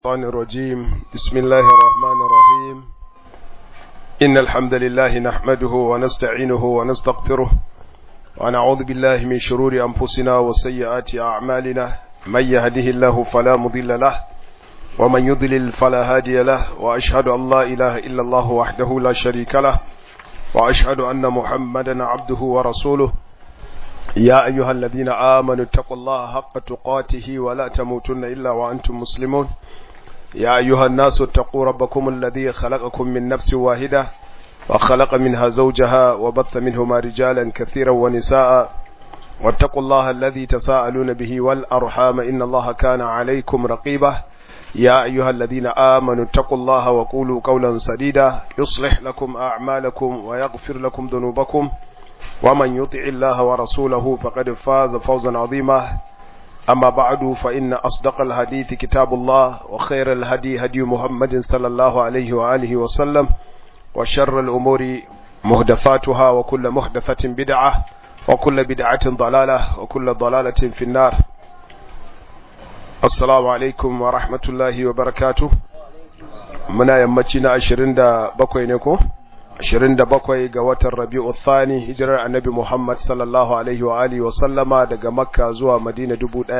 الشيطان الرجيم بسم الله الرحمن الرحيم إن الحمد لله نحمده ونستعينه ونستغفره ونعوذ بالله من شرور أنفسنا وسيئات أعمالنا من يهده الله فلا مضل له ومن يضلل فلا هادي له وأشهد أن لا إله إلا الله وحده لا شريك له وأشهد أن محمدا عبده ورسوله يا أيها الذين آمنوا اتقوا الله حق تقاته ولا تموتن إلا وأنتم مسلمون يا أيها الناس اتقوا ربكم الذي خلقكم من نفس واحدة وخلق منها زوجها وبث منهما رجالا كثيرا ونساء واتقوا الله الذي تساءلون به والأرحام إن الله كان عليكم رقيبا يا أيها الذين آمنوا اتقوا الله وقولوا قولا سديدا يصلح لكم أعمالكم ويغفر لكم ذنوبكم ومن يطع الله ورسوله فقد فاز فوزا عظيما أما بعد فإن أصدق الحديث كتاب الله وخير الهدي هدي محمد صلى الله عليه وآله وسلم وشر الأمور مهدثاتها وكل محدثة بدعة وكل بدعة ضلالة وكل ضلالة في النار السلام عليكم ورحمة الله وبركاته منا يمتنا عشرين دا بكوي نكو 27 ga watan Rabi'u Thani hijirar Annabi Muhammad sallallahu alaihi wa alihi wa sallama daga Makka zuwa Madina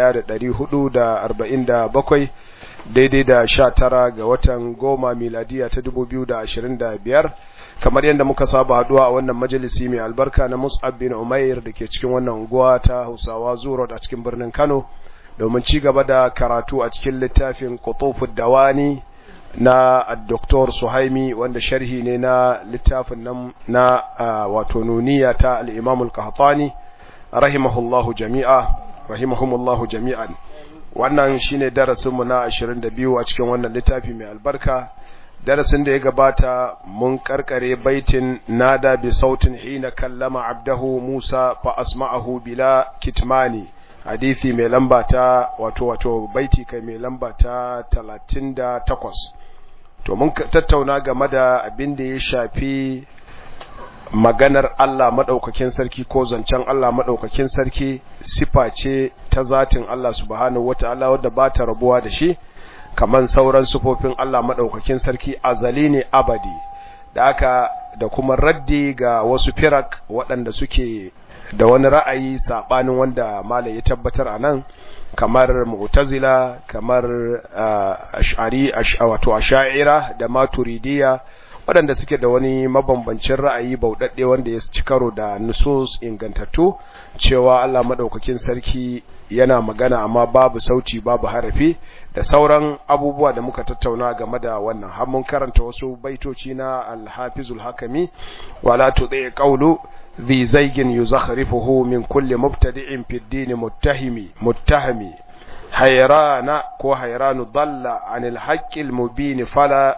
1447 daidai da 19 ga watan goma miladiya ta 2025 kamar yadda muka saba haduwa a wannan majalisi mai albarka na Mus'ab bin Umair dake cikin wannan unguwa ta Hausawa Zuro a cikin birnin Kano domin ci gaba da karatu a cikin littafin Qutufud Dawani na Dr. Suhaimi wanda sharhi ne na littafin nan na wato nuniya ta al-Imam al-Qahtani rahimahullahu jami'a rahimahumullahu jami'an wannan shine darasin mu na 22 a cikin wannan littafi mai albarka darasin da ya gabata mun karkare baitin nada bi sautin hina kallama abdahu Musa fa asma'ahu bila kitmani hadisi mai lamba ta wato wato baiti kai mai lamba ta 38 to mun tattauna game da abin da ya shafi maganar Allah madaukakin sarki ko zancen Allah madaukakin sarki sifa ce ta zatin Allah subhanahu wataala wadda ba ta rabuwa da shi kaman sauran sifofin Allah madaukakin sarki azali ne abadi da aka da kuma raddi ga wasu firak waɗanda suke da wani ra'ayi sabanin wanda malai ya tabbatar a nan kamar mu'tazila kamar ash'ari wato ash'ira da maturidiya waɗanda suke da wani mabambancin ra'ayi bauɗaɗɗe wanda ya ci karo da nusus ingantattu cewa Allah madaukakin sarki yana magana amma babu sauti babu harafi da sauran abubuwa da muka tattauna game da wannan har mun karanta wasu baitoci na al-hafizul hakami wala tudai qawlu ذي زيج يزخرفه من كل مبتدع في الدين متهم متهم حيران كو حيران ضل عن الحق المبين فلا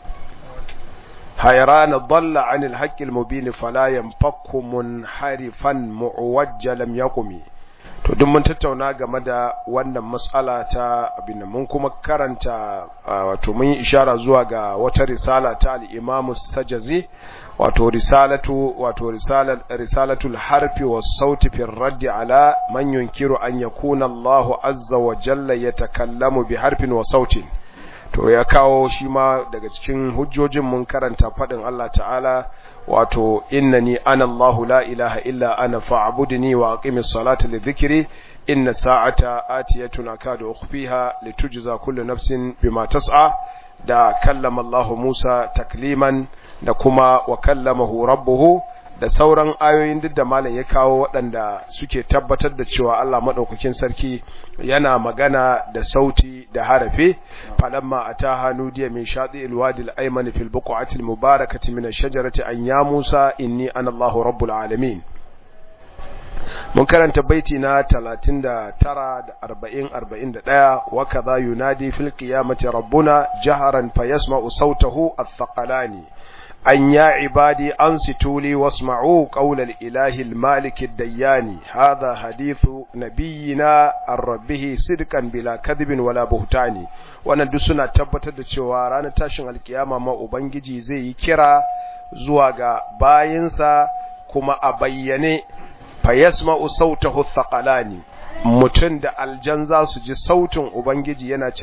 حيران ضل عن الحق المبين فلا ينفك منحرفا معوج لم يقم to duk mun tattauna game da wannan matsala ta abin mun kuma karanta wato mun yi ishara zuwa ga wata risala ta al-Imam Sajazi wato risalatu wato risalatul harfi was sauti fi raddi ala man yunkiru an yakuna Allah azza wa jalla yatakallamu bi harfin wa sautin to ya kawo shi ma daga cikin hujjojin mun karanta fadin Allah ta'ala wato innani ana Allah la ilaha illa ana fa'budni wa aqimis salata li dhikri inna sa'ata atiyatun akadu ukhfiha litujza kullu nafsin bima tas'a da kallama Allah Musa takliman da kuma wa kallamahu rabbuhu da sauran ayoyin duk da malam ya kawo waɗanda suke tabbatar da cewa Allah madaukakin sarki yana magana da sauti da harafe falamma ataha nudiya min shati alwadi alayman fil buq'ati almubarakati min ash-shajarati an ya Musa inni ana Allahu rabbul alamin mun karanta baiti na 39 da 40 41 wa kadha yunadi fil qiyamati rabbuna jaharan fayasma'u sawtahu ath-thaqalani أن يا عبادي أنصتوا لي واسمعوا قول الإله المالك الديان هذا حديث نبينا عن ربه صدقا بلا كذب ولا بهتان wannan duk suna tabbatar da cewa ranar tashin alkiyama ma ubangiji zai yi kira zuwa ga bayinsa kuma a bayyane fa yasma'u sautahu thaqalani mutum da aljan za su ji sautin ubangiji yana cewa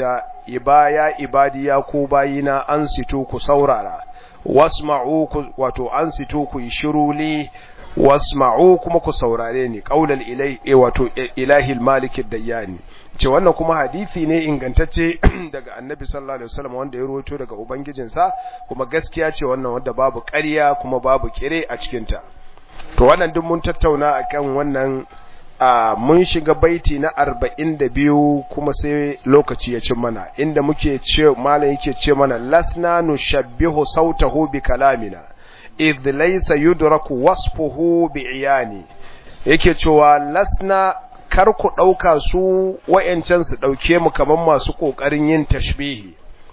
ibaya ibadiya ko bayina an sito ku saurara wasma'u wato an sito ku shiruli wasma'u kuma ku saurare ni qaulal ilahi wato ilahil malik dayyani ce wannan kuma hadisi ne ingantacce daga annabi sallallahu alaihi wasallam wanda ya rawaito daga ubangijinsa kuma gaskiya ce wannan wanda babu ƙarya kuma babu kire a cikin ta to wannan duk mun tattauna akan wannan mun shiga baiti na 42 kuma sai lokaci ya cin mana inda muke ce malam yake ce mana lasna nushabbihu sautahu bi kalamina idh laysa yudraku wasfuhu bi iyani yake cewa lasna kar ku dauka su wayancan su dauke mu kaman masu kokarin yin tashbihi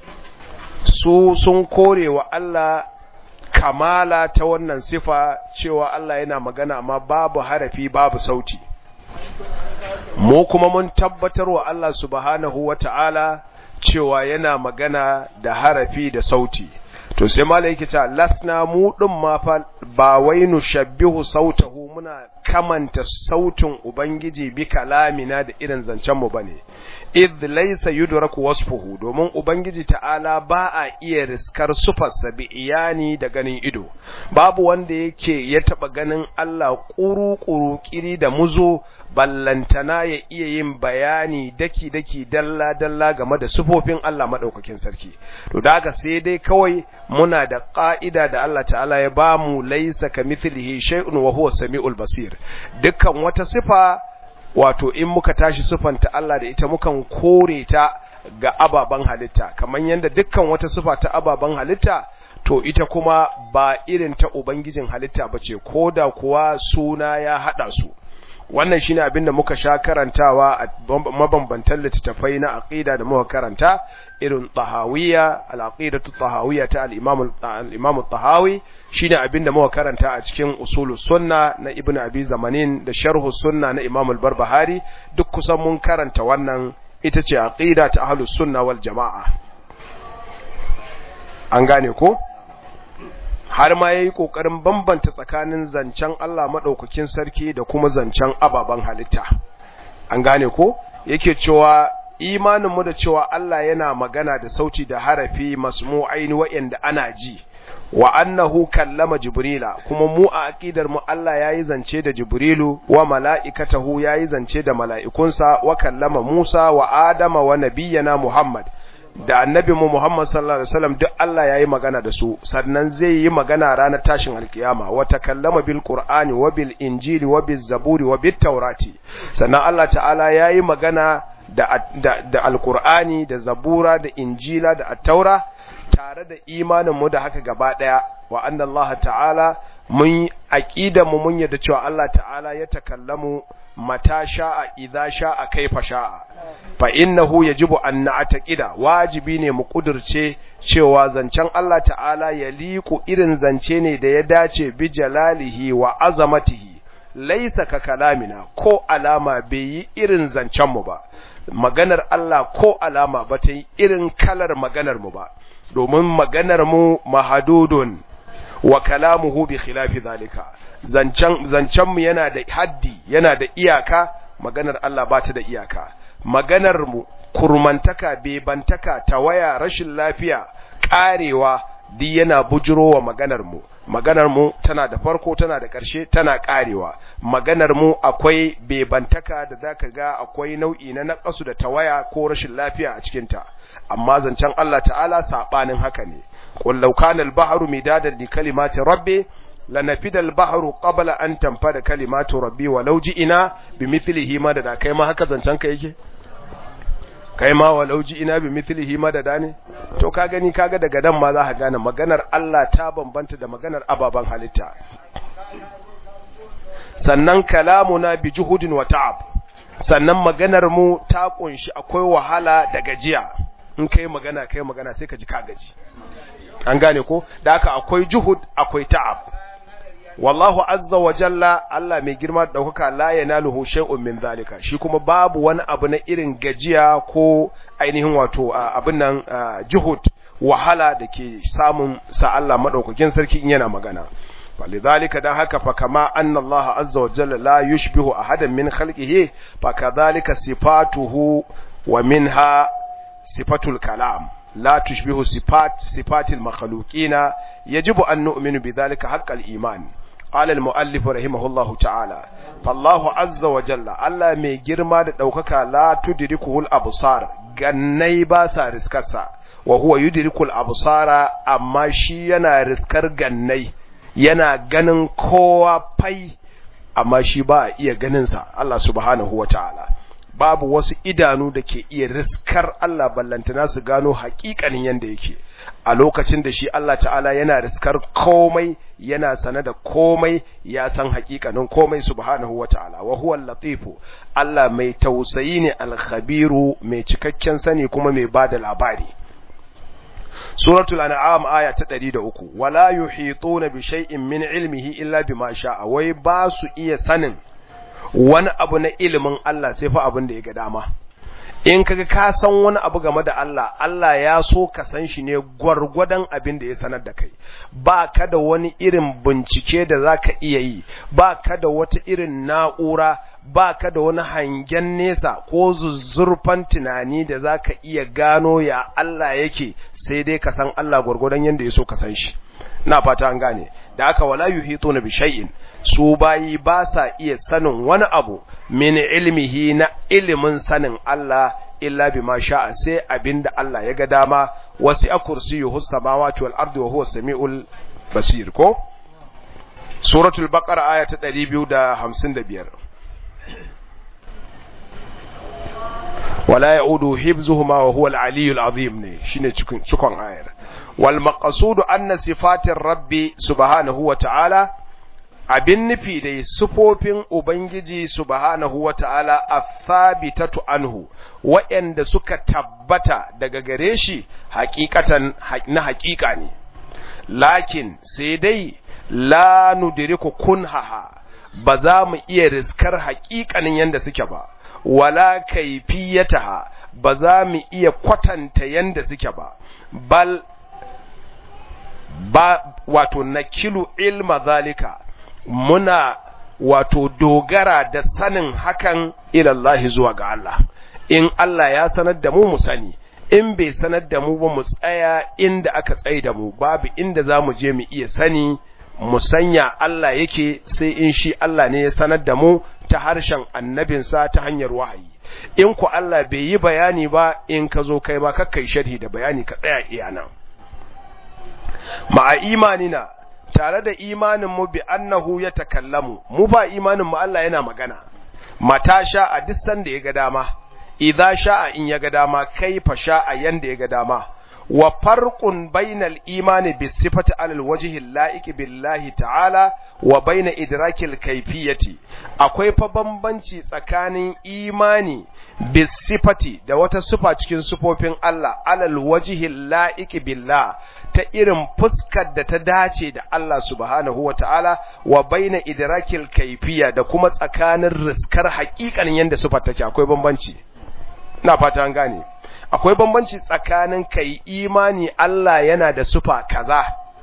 su sun kore wa Allah kamala ta wannan sifa cewa Allah yana magana amma babu harafi babu sauti mu kuma mun tabbatar wa Allah subhanahu wata'ala cewa yana magana da harafi da sauti to sai malai yake cewa lasna mu din ma fa ba wai nushabbihu sautahu muna kamanta sautin ubangiji bi kalamina da irin zancen mu bane id laysa yudraku wasfuhu domin ubangiji ta'ala ba a iya riskar sufarsa bi iyani da ganin ido babu wanda yake ya taba ganin Allah kuru-kuru kiri da muzo ballantana ya iya yin bayani daki-daki dalla-dalla game da sufofin Allah madaukakin sarki to da haka sai dai kawai muna da ƙa'ida da Allah ta'ala ya ba mu laisa ka mithlihi shay'un wa huwa samiul basir dukkan wata sifa wato in muka tashi sifanta Allah da ita mukan kore ta ga ababen halitta kamar yadda dukkan wata sifa ta ababen halitta to ita kuma ba irin ta ubangijin halitta bace koda kuwa suna ya hada su wannan shine abin da muka sha karantawa a mabambantan littattafai na aqida da muka karanta irin tahawiyya al-aqidatu tahawiyya ta al-imam al-imam tahawi shine abin da muka karanta a cikin usulus sunna na ibnu abi zamanin da sharhu sunna na imam al-barbahari duk kusan mun karanta wannan ita ce aqida ta ahlus sunna wal jamaa an gane ko har ma yayi kokarin bambanta tsakanin zancen Allah madaukakin sarki da kuma zancen ababan halitta an gane ko yake cewa imanin mu da cewa Allah yana magana da sauti da harafi masmu'ain wa'anda ana ji wa annahu kallama jibrila kuma mu a aqidar mu Allah yayi zance da jibrilu wa mala'ikatahu yayi zance da mala'ikunsa wa kallama Musa wa Adama wa nabiyyana Muhammad da annabi mu Muhammad sallallahu alaihi wasallam duk Allah yayi magana da su sannan zai yi magana ranar tashin alkiyama wa takallama bil qur'ani wa bil injili wa bil zaburi wa bit taurati sannan Allah ta'ala yayi magana da da, da alqur'ani da zabura da injila da at-taura tare da imanin mu da haka gaba daya wa anna Allah ta'ala mun aqida mu mun yadda cewa Allah ta'ala ya takallamu mata sha'a idza sha'a kaifa sha'a fa innahu yajibu an na'taqida wajibi ne mu kudirce cewa zancen Allah ta'ala ya liku irin zance ne da ya dace bi jalalihi wa azamatihi laisa ka kalamina ko alama bai yi irin zancen mu ba maganar Allah ko alama ba ta yi irin kalar maganar mu ba domin maganar mu mahadudun wa kalamuhu bi khilafi zalika zancen zancen mu yana da haddi yana da iyaka maganar Allah ba ta da iyaka maganar mu kurmantaka bebantaka tawaya rashin lafiya karewa duk yana bujurowa maganar mu maganar mu tana da farko tana da ƙarshe tana karewa maganar mu akwai bebantaka da zaka ga akwai nau'i na naqasu da tawaya ko rashin lafiya a cikin ta amma zancen Allah ta'ala sabanin haka ne qul law kana al-bahru midadan li kalimati rabbi lanafida al-bahru qabla an tanfada kalimatu rabbi walau ji'ina bimithlihi madada kai ma haka zancen ka yake kai ma walau ji'ina bimithlihi madada ne to ka gani kaga daga dan ma za ka gane maganar Allah ta bambanta da maganar ababan halitta sannan kalamuna bi juhudin wa ta'ab sannan maganar mu ta kunshi akwai wahala da gajiya in kai magana kai magana sai ka ji ka gaji an gane ko da haka akwai juhud akwai ta'ab wallahu azza wa jalla Allah mai girma da daukaka la yanaluhu shay'un min zalika shi kuma babu wani abu na irin gajiya ko ainihin wato abin nan juhud wahala da ke samun sa Allah madaukakin sarki in yana magana فلذلك ده هكا فكما أن الله عز وجل لا يشبه أحدا من خلقه فكذلك صفاته ومنها sifatul kalam la tushbihu sifat sifatil makhluqina yajibu an nu'minu bidhalika haqqal iman قال المؤلف رحمه الله تعالى فالله عز وجل الله mai girma da daukaka la tudrikuhul absar gannai ba sa riskarsa wa huwa yudrikul absara amma shi yana riskar gannai yana ganin kowa fai amma shi ba iya ganin sa Allah subhanahu wataala babu wasu idanu da ke iya riskar Allah ballantana su gano hakikanin yanda yake a lokacin da shi Allah ta'ala yana riskar komai yana sane da komai ya san hakikanin komai subhanahu wata'ala wa huwa latifu Allah mai tausayi ne alkhabiru mai cikakken sani kuma mai bada labari suratul an'am aya ta 103 wala yuhituna bi shay'in min ilmihi illa bima sha'a wai ba su iya sanin wani abu na ilimin Allah sai fa abin da ya ga dama in kaga ka san wani abu game da Allah Allah ya so ka san shi ne gwargwadon abin da ya sanar da kai ba ka da wani irin bincike da za ka iya yi ba ka da wata irin na'ura ba ka da wani hangen nesa ko zuzzurfan tunani da za ka iya gano ya Allah yake sai dai ka san Allah gwargwadon yadda ya so ka san shi na fata an gane da aka wala yuhituna bi shay'in su bayi ba sa iya sanin wani abu min ilmihi na ilimin sanin Allah illa bima sha'a sai abinda Allah ya ga dama wasi a kursiyuhu samawati wal ardi wa huwa samiul basir ko suratul baqara aya ta 255 wala ya'udu hibzuhuma wa huwa al-aliyyul azim ne shine cikin cikon ayar wal maqsudu anna sifatir rabbi subhanahu wa ta'ala abin nufi dai sufofin Ubangiji subhanahu wa ta'ala a thabitatu anhu, waɗanda suka tabbata daga gare shi hakikatan na hakika ne. Lakin sai dai la nudiriku kunhaha ba za mu iya riskar hakikanin yanda suke ba, wala kaifiyataha ba za mu iya kwatanta yanda suke ba, bal ba wato nakilu ilma zalika. muna wato dogara da sanin hakan ilallahi zuwa ga Allah in Allah ya sanar da mu mu sani in bai sanar da mu ba mu tsaya inda aka tsaye da mu babu inda za mu je mu iya sani mu sanya Allah yake sai in shi Allah ne ya sanar da mu ta harshen annabinsa ta hanyar wahayi in ku Allah bai yi bayani ba in ka zo kai ba kakkai sharhi da bayani ka tsaya iya nan ma'a imanina tare da imanin mu bi annahu ya takallamu mu ba imanin mu Allah yana magana mata sha a duk sanda ya ga dama idza sha'a in ya ga dama kaifa sha'a yanda ya ga dama wa farqun bainal imani bis sifati alal wajhi laiki billahi ta'ala wa baina idrakil kayfiyati akwai fa bambanci tsakanin imani bis sifati da wata sifa cikin sifofin Allah alal wajhi laiki billah ta irin fuskar da ta dace da Allah subhanahu wa ta'ala wa baina idrakil kayfiya da kuma tsakanin riskar haƙiƙanin yanda sifar take akwai bambanci ina fata an gane akwai bambanci tsakanin kai imani Allah yana da sufa kaza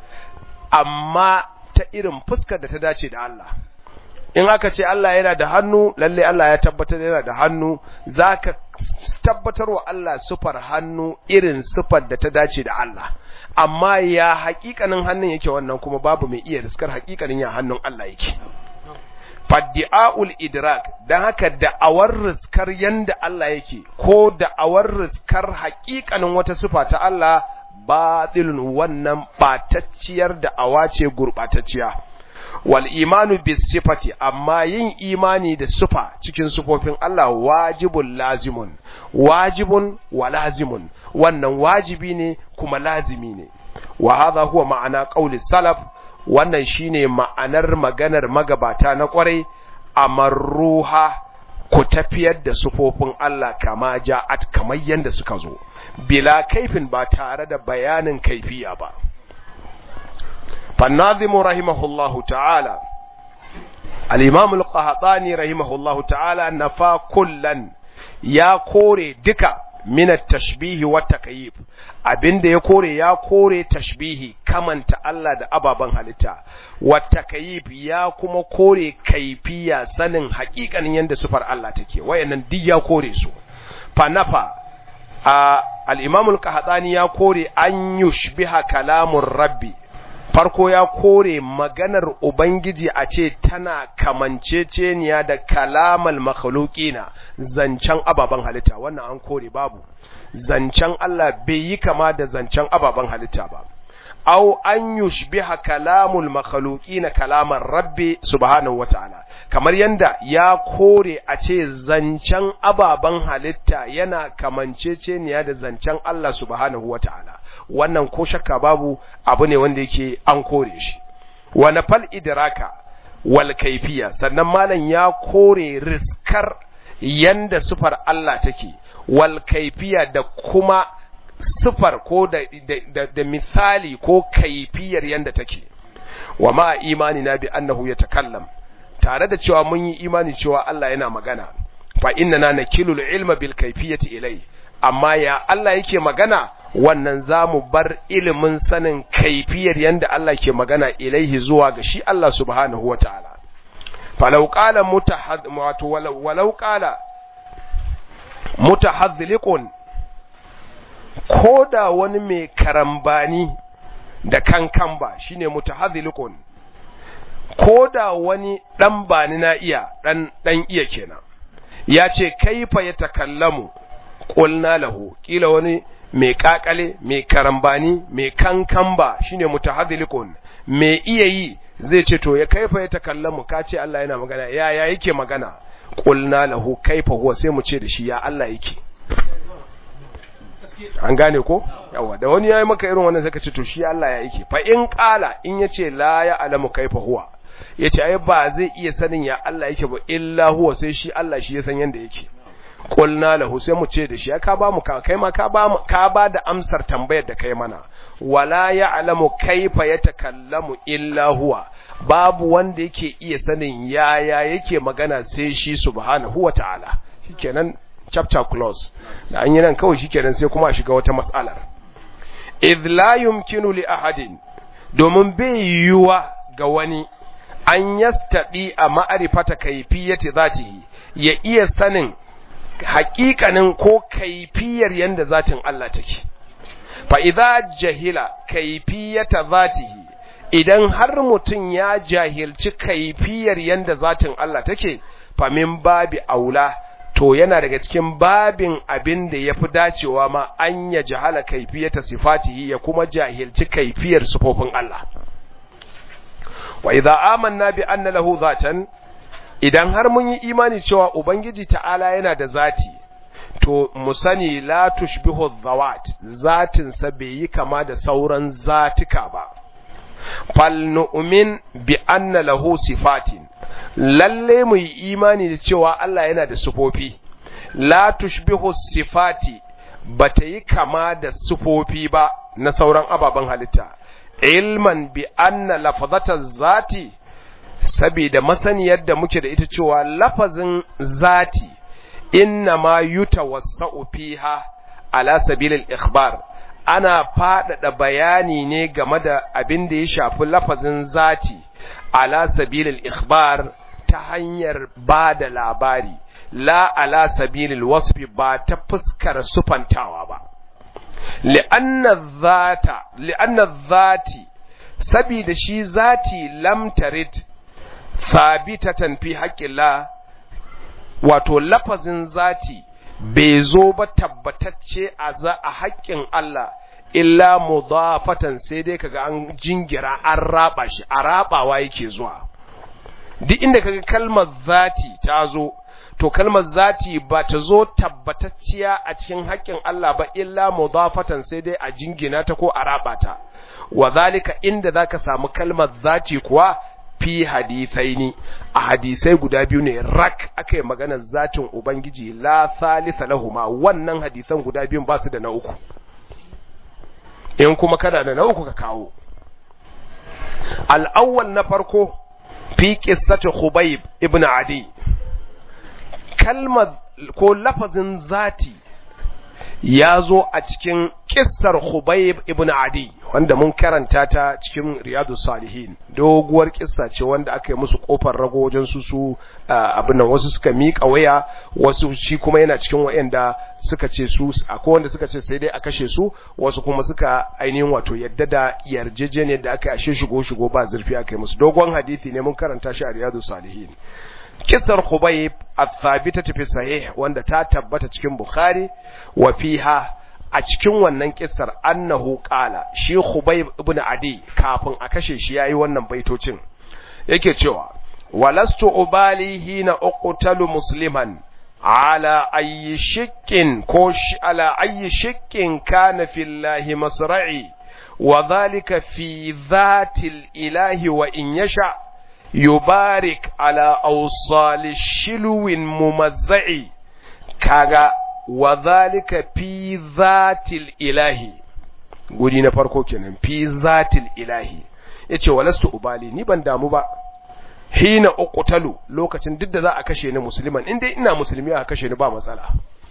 amma ta irin fuskar da ta dace da Allah in aka ce Allah yana da hannu lalle Allah ya tabbatar yana da hannu zaka tabbatar wa Allah sufar hannu irin sufar da ta dace da Allah amma ya haƙiƙanin hannun yake wannan kuma babu mai iya riskar haƙiƙanin ya hannun Allah yake faddi'a'ul idrak dan haka da'awar riskar yanda Allah yake ko da'awar riskar haƙiƙanin wata sifa ta Allah batilun wannan batacciyar da'awa ce gurbatacciya wal imanu bis sifati amma yin imani da sifa cikin sifofin Allah wajibun lazimun wajibun wa lazimun wannan wajibi ne kuma lazimi ne wa hadha huwa ma'ana qauli salaf wannan shine ma'anar maganar magabata na kwarai amarruha ku tafiyar da sufofin Allah kama ja'at kamar yanda suka zo bila kaifin ba tare da bayanin kaifiya ba fannazimu rahimahullahu ta'ala al-imam al-qahtani rahimahullahu ta'ala nafa kullan ya kore duka minat tashbihi wa takyif abinda ya kore ya kore tashbihi kamanta Allah da ababan halitta wa takyif ya kuma kore kaifiya sanin hakikanin yanda sufar Allah take wayannan duk ya kore su fa nafa al-imam al-qahtani ya kore an yushbiha kalamun rabbi farko ya kore maganar ubangiji a ce tana kamanceceniya da kalamal makhluqina zancen ababen halitta wannan an kore babu zancen Allah bai yi kama da zancen ababen halitta ba aw an yushbiha kalamul makhluqina kalaman rabbi subhanahu wataala kamar yanda ya kore a ce zancen ababen halitta yana kamanceceniya da zancen Allah subhanahu wataala wannan ko shakka babu abu ne wanda yake an kore shi wa nafal idraka wal kaifiya sannan malam ya kore riskar yanda sufar Allah take wal kaifiya da kuma sifar ko da, da, da, misali ko kaifiyar yanda take wa ma imani na bi annahu ya takallam tare da cewa mun yi imani cewa Allah yana magana fa inna nakilul ilma bil kaifiyati ilai amma ya Allah yake magana wannan zamu bar ilimin sanin kaifiyar yanda Allah ke magana ilaihi zuwa ga shi Allah subhanahu wataala falau qala mutahad walau qala mutahadhliqun ko da wani mai karambani da kankan ba shine mutahadhilikun ko da wani dan bani na iya dan dan iya kenan ya ce kaifa ya takallamu qulna lahu kila wani mai kakale mai karambani mai kankan ba shine mutahadhilikun mai iya yi zai ce to ya kaifa ya takallamu ka ce Allah yana magana ya ya yake magana qulna lahu kaifa huwa sai mu ce da shi ya Allah yake an gane ko yawa da wani yayi maka irin wannan zaka ce to shi Allah ya yake fa in qala in yace la ya alamu kaifa huwa yace ai ba zai iya sanin ya Allah yake ba illa huwa sai shi Allah shi ya san yanda yake qulna lahu sai mu ce da shi ka ba mu ka kai ma ka ba mu ka ba da amsar tambayar da kai mana wala ya alamu kaifa yatakallamu illa huwa babu wanda yake iya sanin yaya yake magana sai shi subhanahu wa ta'ala shikenan chapter close da an yi nan kawai shikenan sai kuma a shiga wata mas'alar idh la yumkinu li ahadin domin bai yiwuwa ga wani an yastadi a ma'arifata kaifiyati zatihi ya iya sanin haƙiƙanin ko kaifiyar yanda zatin Allah take fa idza jahila kaifiyata zatihi idan har mutum ya jahilci kaifiyar yanda zatin Allah take fa min babi aula to yana daga cikin babin abin da ya fi dacewa ma an ya jahala kaifiyata sifatihi ya kuma jahilci kaifiyar sifofin Allah wa idza amanna bi anna lahu zatan idan har mun yi imani cewa ubangiji ta'ala yana da zati to mu sani la tushbihu dhawat zatin sa bai yi kama da sauran zatika ba fal nu'min bi anna lahu sifatin lalle mu yi imani da cewa Allah yana da sufofi la tushbihu sifati bata yi kama da sufofi ba na sauran ababen halitta ilman bi anna lafazata zati saboda masaniyar da muke da ita cewa lafazin zati inna ma yutawassa'u fiha ala sabilil ikhbar ana faɗaɗa bayani ne game da abin da ya shafi lafazin zati ala sabilil ikhbar ta hanyar ba da labari la ala sabilil wasfi ba ta fuskar sufantawa ba li'anna zata li'anna zati sabida shi zati lam tarid thabitatan fi haqqillah wato lafazin zati bai zo ba tabbatacce a za a haƙƙin Allah illa mudafatan sai dai kaga an jingira an raba shi a rabawa yake zuwa duk inda kaga kalmar zati ta zo to kalmar zati ba ta zo tabbatacciya a cikin haƙƙin Allah ba illa mudafatan sai dai a jingina ta ko a raba ta wa zalika inda zaka samu kalmar zati kuwa fi hadithaini a hadisai guda biyu ne rak aka yi maganar zatin ubangiji la thalitha lahuma wannan hadisan guda biyun ba su da na uku in kuma kana da na uku ka kawo al'awwal na farko fi qissati khubayb ibn adi kalmar ko lafazin zati ya zo a cikin kissar khubayb ibn adi wanda mun karanta ta cikin riyadu salihin doguwar kissa ce wanda aka yi musu kofar rago wajen su su abin nan wasu suka miƙa waya wasu shi kuma yana cikin wayanda suka ce su akwai wanda suka ce sai dai a kashe su wasu kuma suka ainihin wato yadda da yarjejeniyar da aka yi ashe shigo shigo ba zurfi aka yi musu dogon hadisi ne mun karanta shi a riyadu salihin kissar khubayb al-thabita fi sahih wanda ta tabbata cikin bukhari wa fiha a cikin wannan kissar annahu qala shi Khubayb ibn Adi kafin a kashe shi yayi wannan baitocin yake cewa walastu ubali hina uqtalu musliman ala ayyi shikkin ko ala ayyi shikkin kana fillahi masra'i wa dhalika fi dhatil ilahi wa in yasha yubarik ala awsal shilwin mumazza'i kaga wa zalika fi zatil ilahi guri na farko kenan fi zatil ilahi yace walastu ubali ni ban damu ba hina uqtalu lokacin duk da za a kashe ni musulman in dai ina musulmi a kashe ni ba matsala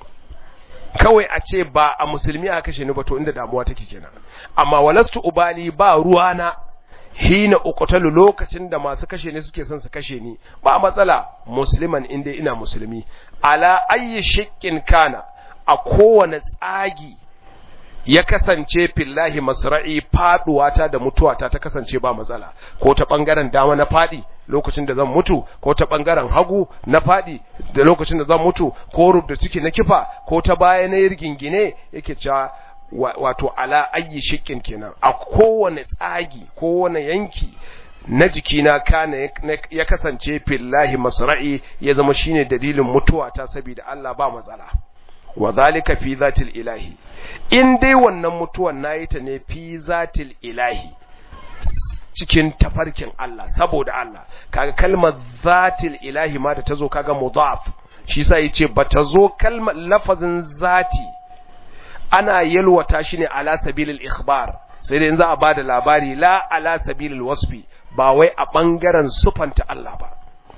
kawai a ce ba a musulmi a kashe ni ba to inda damuwa take kenan amma walastu ubali ba ruwana hina uqtalu lokacin da masu kashe ni suke son su kashe ni ba matsala musliman inda ina musulmi ala ayyi shikkin kana a kowane tsagi ya kasance fillahi masra'i faduwata da mutuwata ta kasance ba matsala ko ta bangaren dama na fadi lokacin da zan mutu ko ta bangaren hagu na fadi da lokacin da zan mutu ko rubda ciki na kifa ko ta baya na yirgingine yake cewa wato ala ayyi shikin kenan a kowane tsagi kowane yanki na jikina kana ya kasance fillahi masra'i ya zama shine dalilin mutuwa ta saboda Allah ba matsala wa zalika fi zatil ilahi in dai wannan mutuwan nayi ta ne fi zatil ilahi cikin tafarkin Allah saboda Allah kaga kalmar zatil ilahi ma da tazo kaga mudaf shi sa yace bata zo kalmar lafazin zati ana yalwata shi ne ala sabilil ikhbar sai dai in za a bada labari la ala sabilil wasfi ba wai a bangaren sufanta Allah ba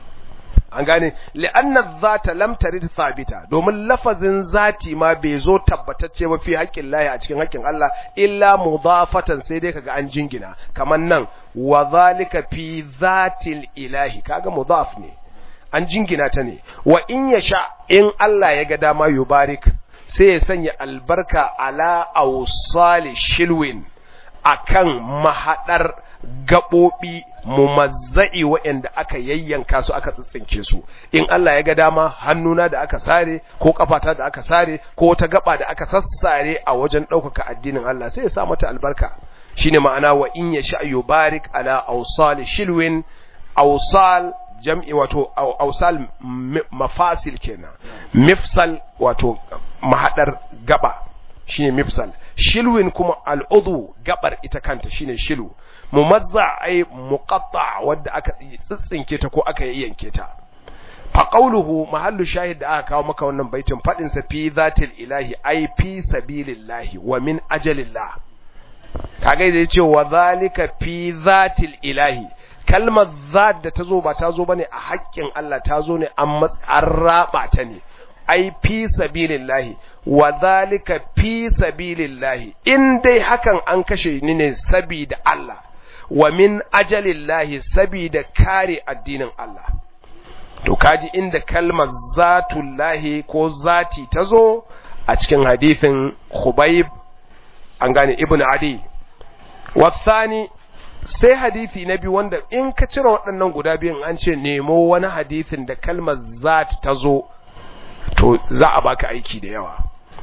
an gane li'anna zata lam tarid thabita domin lafazin zati ma bai zo tabbatacce ba fi haƙƙin lahi a cikin haƙƙin Allah illa mudafatan sai dai kaga an jingina kamar nan wa zalika fi zatil ilahi kaga mudaf ne an jingina ta ne wa in yasha in Allah ya ga dama yubarik sai ya sanya albarka ala ausali shilwin akan mahadar gaɓoɓi mumazza'i waɗanda aka yayyanka su aka tsitsinke su in Allah ya ga dama hannuna da aka sare ko kafata da aka sare ko wata gaba da aka sassare a wajen ɗaukaka addinin Allah sai ya sa mata albarka shine ma'ana wa in ya sha yubarik ala awsal shilwin awsal jam'i wato awsal mafasil kenan mifsal wato mahadar gaba shine mifsal shilwin kuma al'udu gabar ita kanta shine shilu mumazza ai muqatta wadda aka tsitsinke ta ko aka yanke ta fa qawluhu mahallu shahid da aka kawo maka wannan baitin fadin sa fi zatil ilahi ai fi sabilillahi wa min ajalillah kaga da yace wa zalika fi zatil ilahi kalmar zat da tazo ba tazo bane a haƙƙin Allah tazo ne an matsar raba ta ne ai fi sabilillahi wa zalika fi sabilillahi in dai hakan an kashe ni ne sabida Allah wa min ajalillahi sabida kare addinin Allah to kaji inda kalmar zatullahi ko zati tazo a cikin hadisin Khubayb an gane Ibn Adi wasani sai hadisi na biyu wanda in ka cire waɗannan guda biyun an ce nemo wani hadisin da kalmar zat tazo to za a baka aiki da yawa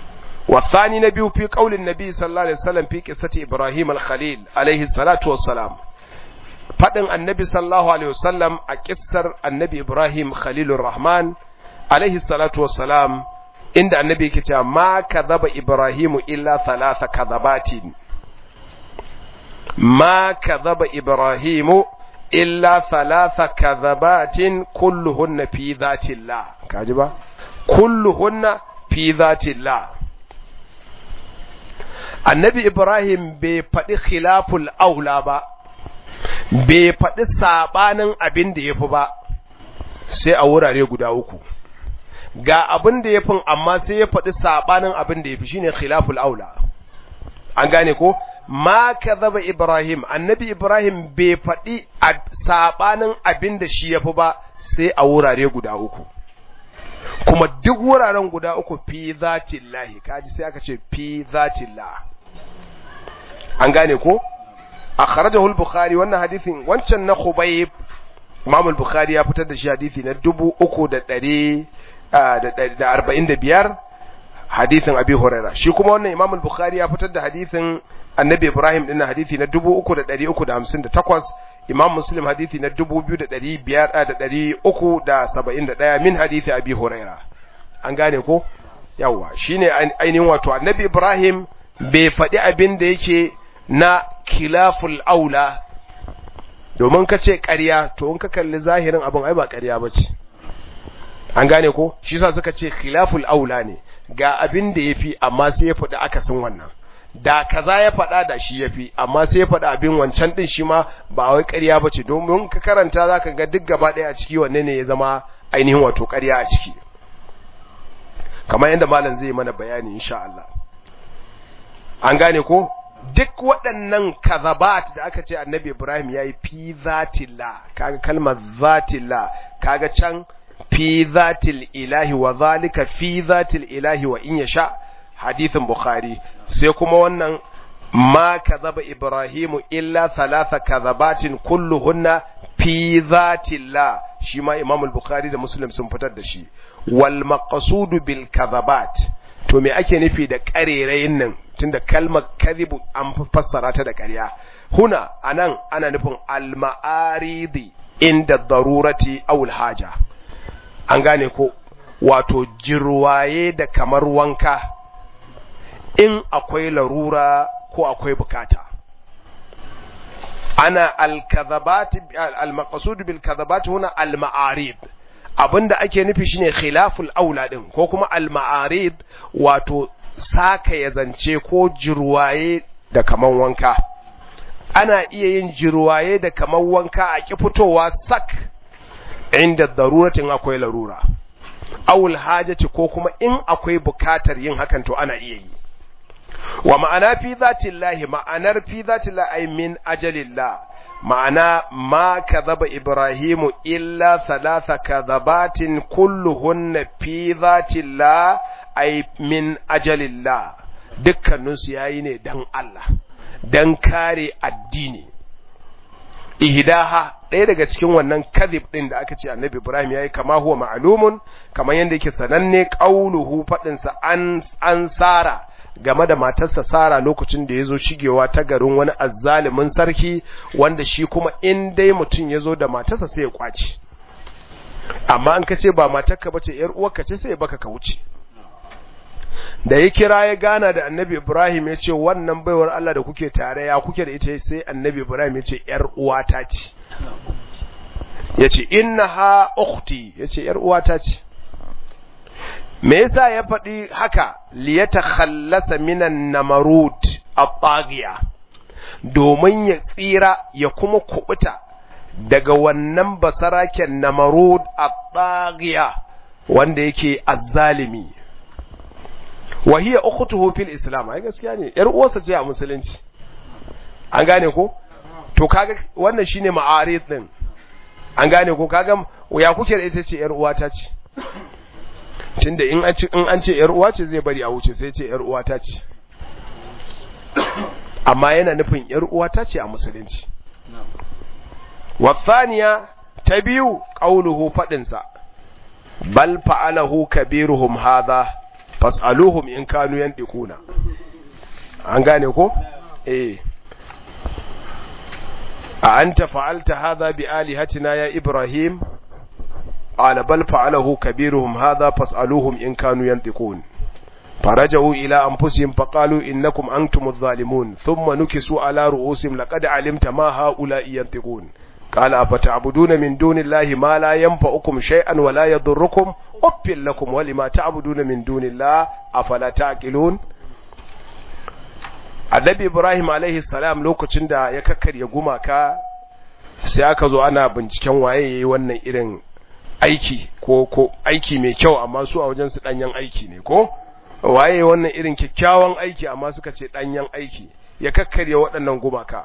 wasani na biyu fi kaulin nabi sallallahu alaihi wasallam fi qissati ibrahim al-khalil alaihi salatu wassalam fadin annabi sallallahu alaihi wasallam a kissar annabi ibrahim khalilur rahman alaihi salatu wassalam inda annabi yake cewa ma kadhaba ibrahimu illa thalatha kadhabatin ma kadhaba ibrahimu illa thalatha kadhabatin kulluhunna fi dhatillah kaji ba kulluhunna fi dhatillah annabi ibrahim bai faɗi khilaful aula ba bai faɗi saɓanin abin da ya fi ba sai a wurare guda uku ga abin da ya fi amma sai ya faɗi saɓanin abin da ya fi shine khilaful aula an gane ko ma kadhaba ibrahim annabi ibrahim bai faɗi sabanin abin da shi yafi ba sai a wurare guda uku kuma duk wuraren guda uku fi zatillahi kaji sai aka ce fi zatillah an gane ko akhrajahu al-bukhari wannan hadisin wancan na khubayb imam al-bukhari ya fitar da shi hadisi na 3345 hadisin abi huraira shi kuma wannan imam al-bukhari ya fitar da hadisin annabi ibrahim din hadisi na 3358 imam muslim hadisi na 2571 min hadisi abi huraira an gane ko yawa shine ainihin wato annabi ibrahim bai faɗi abin da yake na khilaful aula domin ka ce ƙarya to in ka kalli zahirin abin ai ba ƙarya ba ce an gane ko shi sa suka ce khilaful aula ne ga abin da ya fi amma sai ya faɗi akasin wannan da kaza ya faɗa da shi ya fi amma sai ya faɗi abin wancan ɗin shi ma ba wai ƙarya ba ce domin ka karanta za ka ga duk gaba ɗaya a ciki wanne ne ya zama ainihin wato ƙarya a ciki kamar yadda malam zai mana bayani insha Allah an gane ko duk waɗannan kazabat da aka ce annabi Ibrahim ya yi fi zatilla kaga kalmar zatilla kaga can fi zatil ilahi wa zalika fi zatil ilahi wa in yasha hadithin bukhari sai kuma wannan ma kazaba ibrahimu illa thalatha kazabatin kulluhunna fi zatillah shi ma imam al-bukhari da muslim sun fitar da shi wal maqsudu bil kazabat to me ake nufi da karerayin nan tunda kalmar kadhibu an fassara ta da ƙarya huna anan ana nufin al ma'aridi inda darurati aw al haja an gane ko wato jirwaye da kamar wanka in akwai larura ko akwai bukata ana al-kadhabat al-maqsud bil kadhabat huna al-ma'arid abinda ake nufi shine khilaful aula din ko kuma al-ma'arid wato saka ya zance ko jirwaye da kaman wanka ana iya yin jirwaye da kaman wanka a ki fitowa sak inda daruratin akwai larura awul hajati ko kuma in akwai bukatar yin hakan to ana iya yi wa ma'ana fi zatillahi ma'anar fi zatillahi ay min ajalillah ma'ana ma kadhaba ibrahimu illa thalatha kadhabatin kulluhunna fi zatillah ay min ajalillah dukkanin su yayi ne dan Allah dan kare addini ihdaha ɗaya daga cikin wannan kadhib din da aka ce annabi ibrahim yayi kama huwa ma'lumun kamar yanda yake sananne qauluhu fadin sa an an sara game da matarsa Sara lokacin da ya zo shigewa ta garin wani azzalimin sarki wanda shi kuma in dai mutum ya zo da matarsa sai ya kwaci amma an ka ce ba matarka bace yar uwarka ce sai ya baka ka wuce da ya kira ya gana da annabi Ibrahim ya ce wannan baiwar Allah da kuke tare ya kuke da ita sai annabi Ibrahim ya ce yar uwata ce ya ce innaha ukhti ya ce yar uwata ce me yasa ya faɗi haka liyata khallasa minan namarud at-taghiya domin ya tsira ya kuma kubuta daga wannan basaraken namarud at-taghiya wanda yake azzalimi wa hiya ukhtuhu fil islam ai gaskiya ne yar uwarsa ce a musulunci an gane ko to kaga wannan shine ma'arid din an gane ko kaga ya kuke da ita ce yar uwata ce tunda in an ce in an ce yar uwa ce zai bari a wuce sai ce yar uwa ta ce amma yana nufin yar uwa ta ce a musulunci wasaniya ta biyu qauluhu fadin sa bal fa'alahu kabiruhum hadha fas'aluhum in kanu yandiquna an gane ko eh a anta fa'alta hadha bi alihatina ya ibrahim قال بل فعله كبيرهم هذا فاسألوهم إن كانوا ينطقون فرجعوا إلى أنفسهم فقالوا إنكم أنتم الظالمون ثم نكسوا على رؤوسهم لقد علمت ما هؤلاء ينطقون قال أفتعبدون من دون الله ما لا ينفعكم شيئا ولا يضركم أف لكم ولما تعبدون من دون الله أفلا تعقلون Annabi Ibrahim alaihi salam lokacin da ya kakkarya gumaka sai aka zo ana binciken waye yayi wannan irin aiki ko ko aiki mai kyau amma su a wajen su danyen aiki ne ko waye wannan irin kyakkyawan aiki amma suka ce danyen aiki ya kakkarya waɗannan gumaka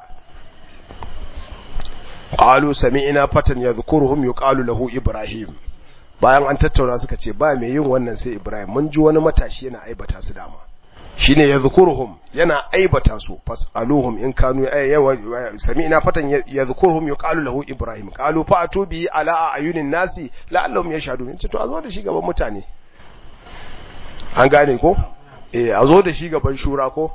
qalu sami'na fatan yadhkuruhum yuqalu lahu ibrahim bayan an tattauna suka ce ba mai yin wannan sai ibrahim mun ji wani matashi yana aibata su dama shine yadhkuruhum yana aibata su fasaluhum in kanu yawa sami'na fatan yadhkuruhum yuqalu lahu ibrahim qalu fa'tu bi ala ayunin nasi la'allahum yashhadun ce to a zo da shi gaban mutane an gane ko eh a zo da shi gaban shura ko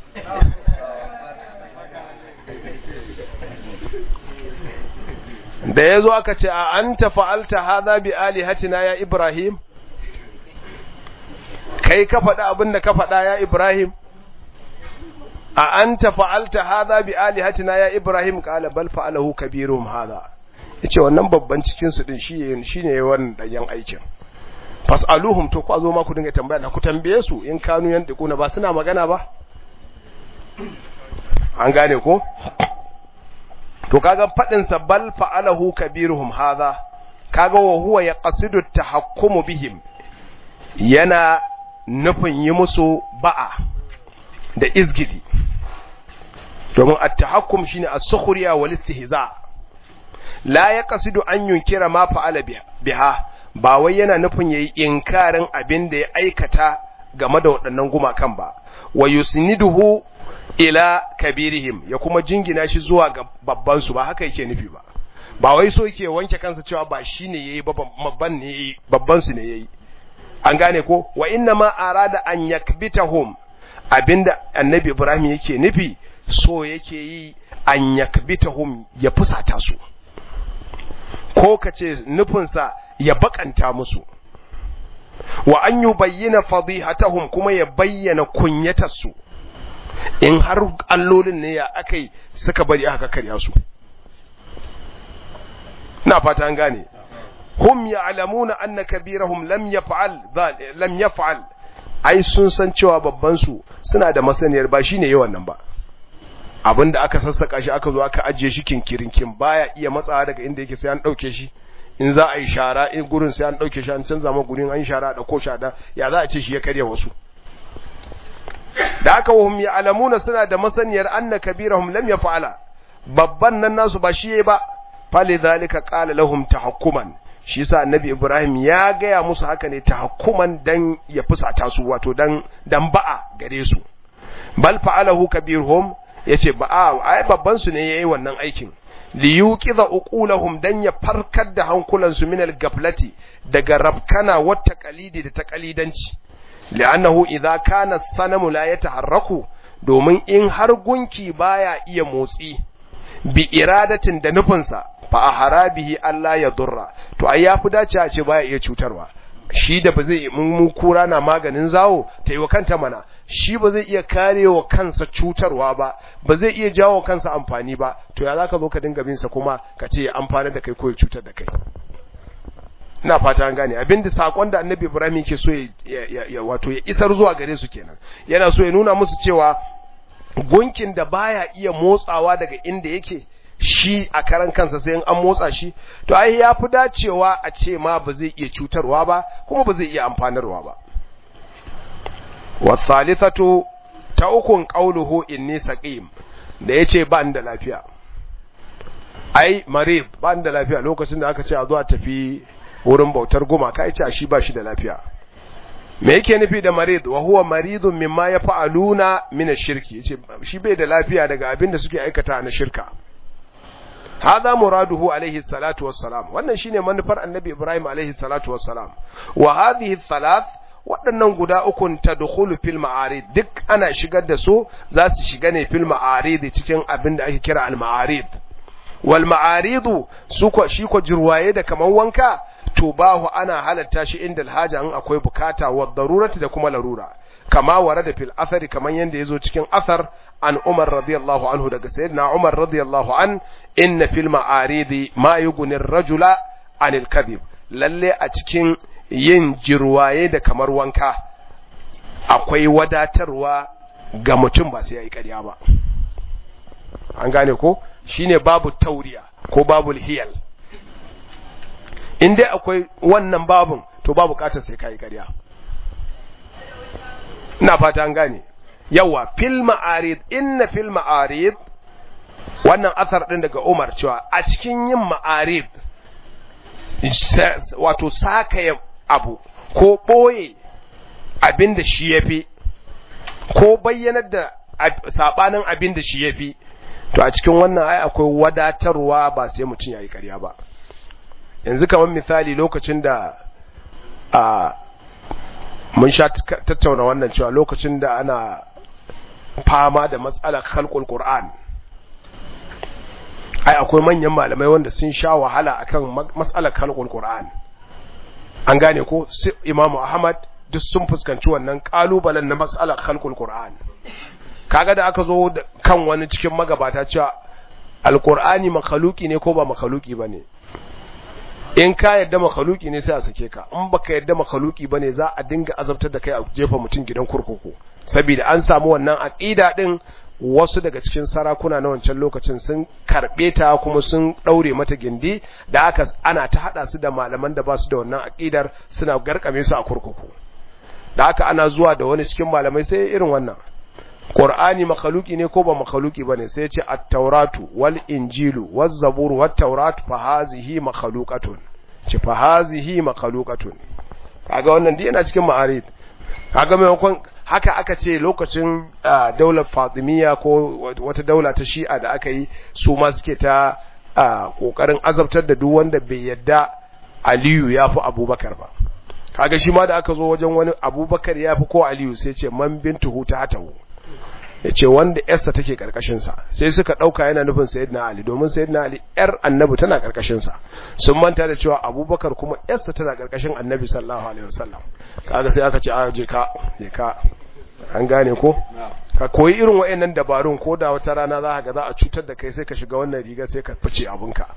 da ya zo aka ce a an ta fa'alta haza bi alihatina ya Ibrahim kai ka faɗa abin da ka faɗa ya Ibrahim a an ta fa'alta haza bi alihatina ya Ibrahim ƙala bal fa'alahu kabirum haza ya ce wannan babban cikinsu ɗin shi ne wannan ɗanyen aikin fas'aluhum to ku a zo ma ku dinga tambaya da ku tambaye su in kanu yan na ba suna magana ba an gane ko to kaga fadin sa bal fa'alahu kabiruhum hadha kaga wa huwa yaqsidu tahakkumu bihim yana nufin yi musu ba'a da izgidi domin at-tahakkum shine as-sukhriya wal istihza la yaqsidu an yunkira ma fa'ala biha ba wai yana nufin yayi inkarin abin da ya aikata game da waɗannan gumakan ba wa yusniduhu ila kabirihim ya kuma jingina shi zuwa ga babban su ba haka yake nufi ba ba wai so yake wanke kansa cewa ba shine yayi babban ne yayi babban su ne yayi an gane ko wa inna ma arada an yakbitahum abinda annabi ibrahim yake nufi so yake yi an yakbitahum ya fusata su ko kace nufinsa ya bakanta musu wa an yubayyana fadihatahum kuma ya bayyana kunyatarsu in har allolin ne ya akai suka bari aka karya su na fata an gane hum ya'lamuna anna kabirahum lam yaf'al lam yaf'al ai sun san cewa babban su suna da masaniyar ba shine yawan nan ba abinda aka sassaka shi aka zo aka ajiye shi kinkirinkin baya iya matsawa daga inda yake sai an dauke shi in za a yi shara in gurin sai an dauke shi an canza ma gurin an shara da ko shada ya za a ce shi ya karya wasu da aka wahum ya alamuna suna da masaniyar anna kabirahum lam yaf'ala babban nan nasu ba shi ba fali zalika qala lahum tahakkuman shi yasa annabi ibrahim ya gaya musu haka ne tahakkuman dan ya fusata su wato dan dan ba'a gare su bal fa'alahu kabirhum yace ba'a ai babban su ne yayi wannan aikin li yuqiza uqulahum dan ya farkar da hankulansu min al-gaflati daga rabkana wa taqalidi da taqalidanci li'annahu idza kana sanamu la yataharraku domin in har gunki baya iya motsi bi iradatin da nufinsa fa aharabihi Allah ya durra to ai yafi dace a ce baya iya cutarwa shi da ba zai mun kura na maganin zawo ta yi wa kanta mana shi ba zai iya karewa kansa cutarwa ba ba zai iya jawo kansa amfani ba to ya zaka zo ka dinga bin sa kuma ka ce ya amfana da kai ko ya cutar da kai ina fata an gane abinda sakon da annabi ibrahim yake so ya wato ya isar zuwa gare su kenan yana so ya nuna musu cewa gunkin da baya iya motsawa daga inda yake shi a karan kansa sai an motsa shi to ai ya fi dacewa a ce ma ba zai iya cutarwa ba kuma ba zai iya amfanarwa ba wasalisatu ta ukun qauluhu inni saqim da yace ba da lafiya ai marid ba da lafiya lokacin da aka ce a zo a tafi wurin bautar gumaka ya ce shi ba shi da lafiya me yake nufi da marid wa huwa maridun mimma ya fa'aluna min ash-shirki yace shi bai da lafiya daga abin da suke aikata na shirka hadha muraduhu alaihi salatu wassalam wannan shine manufar annabi ibrahim alaihi salatu wassalam wa hadhihi thalath waɗannan guda ukun tadkhulu fil ma'arid duk ana shigar da su za su shiga ne fil ma'arid cikin abin da ake kira al ma'arid wal ma'aridu su ko shi ko jirwaye da kaman wanka to bahu ana halatta shi inda alhaja in akwai bukata wa darurati da kuma larura kama warada fil athari kaman yanda yazo cikin athar an Umar radiyallahu anhu daga sayyidina Umar radiyallahu an inna fil ma'aridi ma yughni ar-rajula anil kadhib lalle a cikin yin jirwaye da kamar wanka akwai wadatarwa ga mutum ba sai yayi ƙarya ba an gane ko shine babu tauriya ko babu hiyal in dai akwai wannan babun to babu bukatar sai kai ƙarya ina fata an gane yawa fil ma'arid inna fil ma'arid wannan athar din daga Umar cewa a cikin yin ma'arid wato saka abu ko boye abin da shi yafi ko bayyanar da sabanin abin da shi yafi to a cikin wannan ai akwai wadatarwa ba sai mutum yayi ƙarya ba yanzu kamar misali lokacin da a mun sha tattauna wannan cewa lokacin da ana fama da matsalar khalqul qur'an ai akwai manyan malamai wanda sun sha wahala akan matsalar khalqul qur'an an gane ko Imam Ahmad duk sun fuskanci wannan kalubalen na matsalar khalqul qur'an kaga da aka zo kan wani cikin magabata cewa alqur'ani makhluki ne ko ba makhluki bane in ka yadda makhluki ne sai a sake ka in baka yadda makhluki bane za a dinga azabtar da kai a jefa mutum gidan kurkuku saboda an samu wannan aqida din wasu daga cikin sarakuna na wancan lokacin sun karbe ta kuma sun daure mata gindi da aka ana ta hada su da malaman da ba su da wannan aqidar suna garkame su a kurkuku da haka ana zuwa da wani cikin malamai sai irin wannan Qur'ani makhluki ne ko ba makhluki bane sai ya ce at-tauratu wal injilu waz zaburu wat tauratu fa hazihi makhluqatun ce fa hazihi makhluqatun kaga wannan dai yana cikin ma'arid kaga maimakon haka aka ce lokacin daular Fatimiyya ko wata daula ta Shi'a da aka yi su ma suke ta kokarin azabtar da duk wanda bai yadda Aliyu ya fi Abubakar ba kaga shi ma da aka zo wajen wani Abubakar ya fi ko Aliyu sai ce man bintuhu ta hatahu ya ce wanda yarsa take karkashinsa sai suka ɗauka yana nufin sayyidina ali domin sayyidina ali yar annabi tana karkashinsa sun manta da cewa abubakar kuma yarsa tana karkashin annabi sallallahu alaihi wasallam kaga sai aka ce a je ka je ka an gane ko ka koyi irin wayannan dabarun ko da wata rana za ka ga za a cutar da kai sai ka shiga wannan riga sai ka fice abunka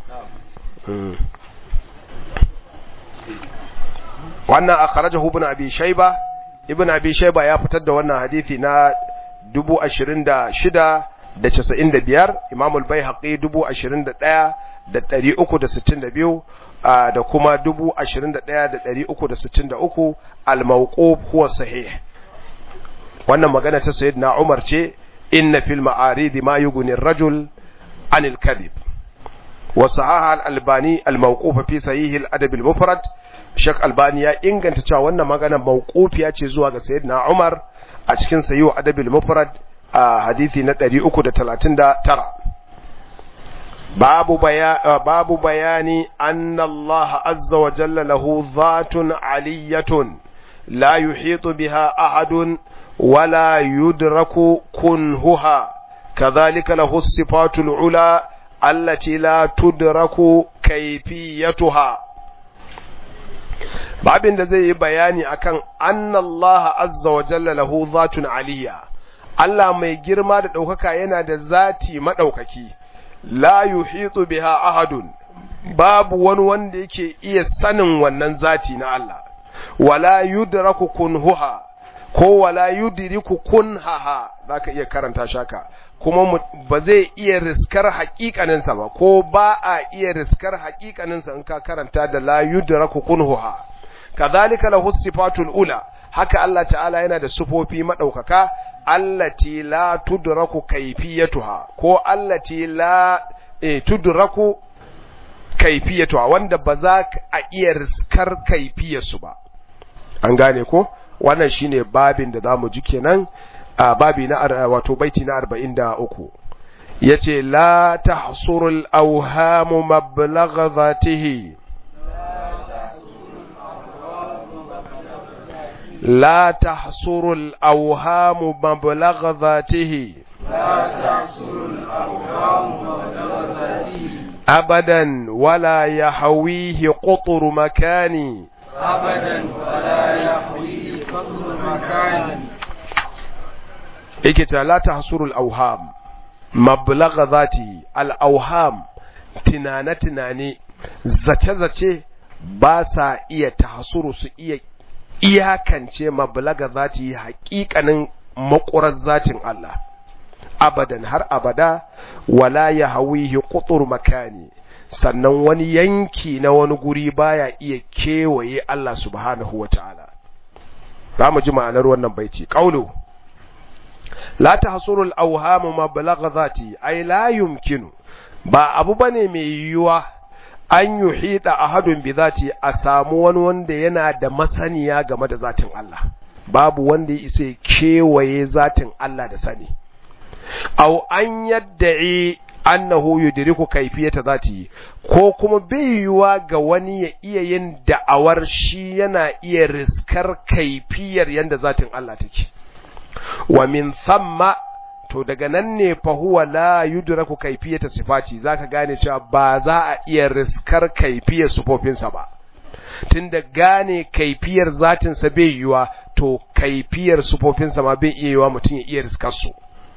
wannan akhrajahu ibn abi shayba ibn abi shayba ya fitar da wannan hadisi na dubu ashirin da shida da casa'in da biyar imamul bai haƙi dubu ashirin da ɗaya da ɗari uku da sittin da biyu da kuma dubu ashirin da ɗaya da ɗari uku da sittin da uku almauƙo huwa sahih wannan magana ta sayyid na umar ce inna fil ma'aridi ma yughni rajul anil kadhib wa sahaha al-albani al-mawquf fi sahih al-adab al-mufrad shak albani ya inganta cewa wannan magana mawqufiya ce zuwa ga sayyidina umar a cikin sayo adabil mufrad a hadisi na 339 babu baya babu bayani anna Allah azza wa jalla lahu dhatun aliyatun la yuhitu biha ahadun wala yudraku kunhuha kadhalika lahu sifatul ula allati la tudraku kayfiyatuha babin da zai yi bayani akan annallaha azza wa jalla lahu zatun aliyya Allah mai girma da ɗaukaka yana da zati maɗaukaki la yuhitu biha ahadun babu wani wanda yake iya sanin wannan zati na Allah wala yudraku kunhuha ko wala yudriku kunhaha zaka iya karanta shaka kuma ba zai iya riskar haƙiƙaninsa ba ko ba a iya riskar haƙiƙaninsa in ka karanta da la yudraku kunhuha kadhalika lahu sifatul ula haka Allah ta'ala yana da sufofi madaukaka allati la tudraku kayfiyatuha ko allati la eh, tudraku kayfiyatuha wanda ba za a iya riskar kayfiyarsu ba an gane ko wannan shine babin da zamu ji kenan a babi na wato baiti na 43 yace la tahsurul awhamu mablagha dhatihi لا تحصر الأوهام مبلغ ذاته لا تحصر الأوهام مبلغ ذاته أبدا ولا يحويه قطر مكان أبدا ولا يحويه قدر مكان إكتا لا تحصر الأوهام مبلغ ذاته الأوهام تنانة تناني zace zace ba sa iya tahsuru su iya iyakance mablaga za ta yi haƙiƙanin makurar zatin Allah abadan har abada wala ya hawihi qutur makani sannan wani yanki na wani guri baya iya kewaye Allah subhanahu wata'ala za mu ji ma'anar wannan baiti qaulu la tahsuru al-awham ma balagha zati ay la yumkinu ba abu bane mai yiwuwa an yuhida ahadun bi zati a samu wani wanda yana da masaniya game da zatin Allah babu wanda ya isa kewaye zatin Allah da sani aw an yadda'i annahu yudriku kayfiyata zati ko kuma bai yiwuwa ga wani ya iya yin da'awar shi yana iya riskar kaifiyar yanda zatin Allah take wa min thamma to daga nan ne fa huwa la yudraku kayfiyata sifati zaka gane cewa ba za a iya riskar kaifiyar sufofinsa ba tunda gane kaifiyar zatin sa bai yiwa to kaifiyar sufofinsa ma bai iya yiwa mutum ya iya riskar su